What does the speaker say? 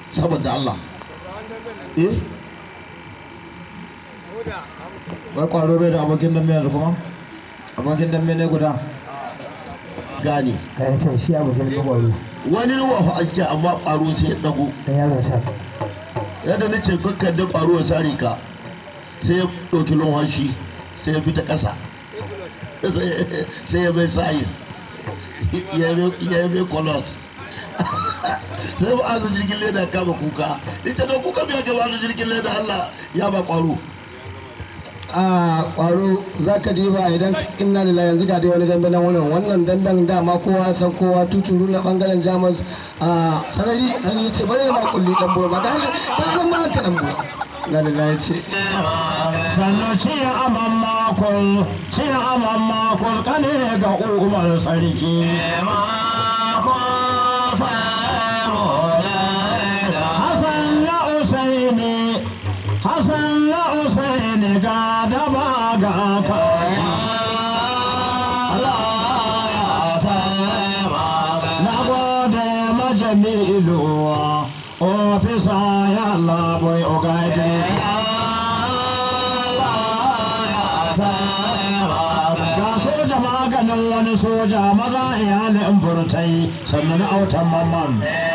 saboda Allah eh wai kwaro bai da abokin dambe yanzu kuma abokin dambe ne guda gane kai kai shi abokin da kwaro wani wafa ake amma ƙwaro sai ya ɗago dan yaron sa yadda na ce kakkan da ƙwaro ya sare ka sai ya ɗauki lumhashi sai ya bi ta ƙasa sai ya bai sayis ya yi mai kolot sai ba azu jirgin leda kama kuka ita da kuka biya gaba da jirgin leda Allah ya ba ƙwaro a kwaro za ka diba idan inna da yanzu ga dai wani dambe nan wannan wannan damben dama kowa san kowa tuturu na bangaren jamus a sarari an yi ce bari ma kulli dan ba da haka ta san ma ta dan na da ya ce sannan ci aman makon ci aman makon kane ga umar sarki Hassan na Usaini Hassan na Usaini ga daba ga kaya Na gode majamilu ofisa ya labai ogaide Ga soja maganin wani soja maza iyalin burtai sannan autan mamman